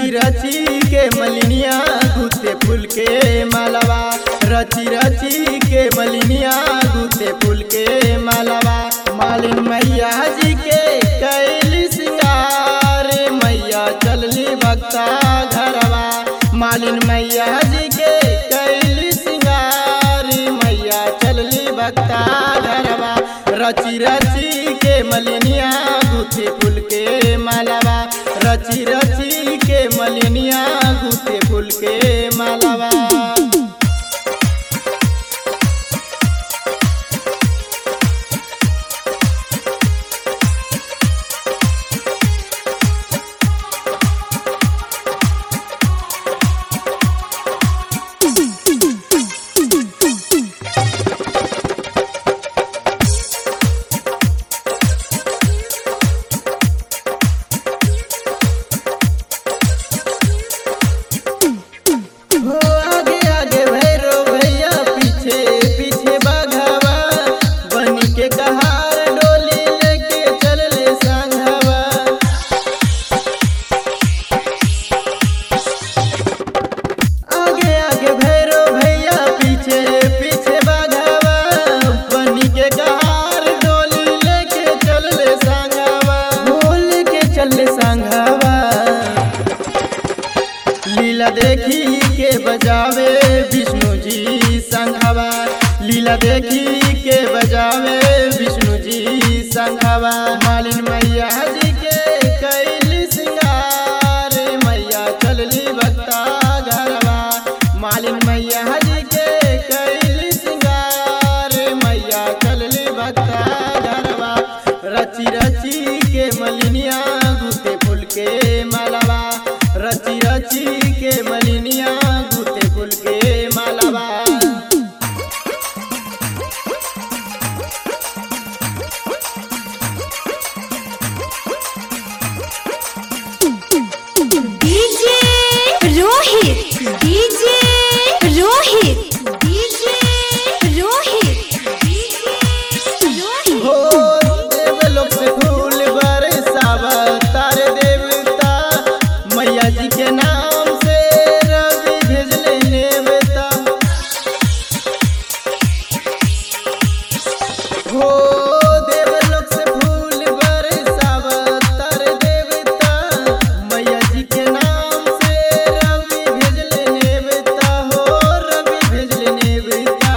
रची रची के मलिनिया गुते फूल के मालावा रची रची के मलिनिया गुते फूल के मालावा मालिन मैया जी के कैली सिंगार मैया चलली भक्ता घरवा मालिन मैया जी के कैली सिंगार मैया चलली भक्ता घरवा रची रची के मलिनिया गुथे फूल के मालावा रची रची के मलिनिया गुथे फूल के मालावा हो आगे आगे भैरो भैया पीछे पीछे बाघावा बनी के कहार डोली लेके चल ले संघवा आगे आगे भैरो भैया पीछे पीछे बाघावा बनी के कहार डोली लेके चल ले संघवा बोल के चल ले संघवा लीला देखी के बजावे विष्णु जी संघवा लीला देखी के बजावे विष्णु जी संघवा मालिन मैया जी के कैली सिंगार मैया चलली भक्ता घरवा मालिन मैया जी के कैली सिंगार मैया चलली भक्ता घरवा रची रची के मलिनिया गुते फूल के मालावा रची रची के मलिनिया गुते फूल के मालावा DJ Rohit DJ Rohit DJ Rohit DJ Rohit हो देवलोक से फूल बरसावा तारे देवता मैया जी के नाम से रवि भेजले नेवता हो देवलोक से फूल बरसावा तारे देवता मैया जी के नाम से रवि भेजले नेवता हो रवि भेजले नेवता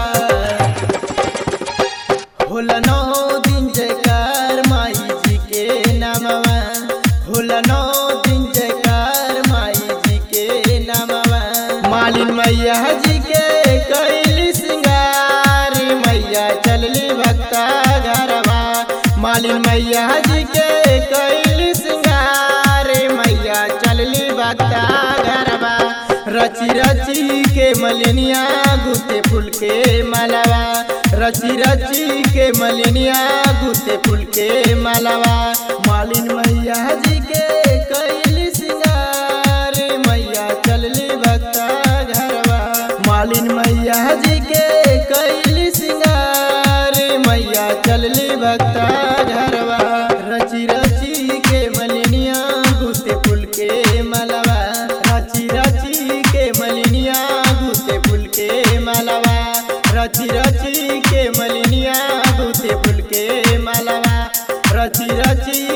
होला नौ दिन जयकार माई जी के नामवा होला नौ दिन जयकार माई जी के नामवा मालिन मैया जी के कैली सिंगार मैया चलली भक्ता घरवा मालिन मैया जी के कैली सिंगार मैया चलली भक्ता घरवा रची रची के मलिनिया गुते फूल के मालावा रची रची के मलिनिया गुते फूल के मालावा मालिन मैया जी के कैली सिंगार मैया चलली भक्ता घरवा मालिन मैया जी के कैली सिंगार मैया चलली भक्ता घरवा रची रची के मलिनिया गुते फूल के मालावा रची रची के मलिनिया गुते फूल के मालावा रची रची के मलिनिया गुते फूल के मालावा रची रची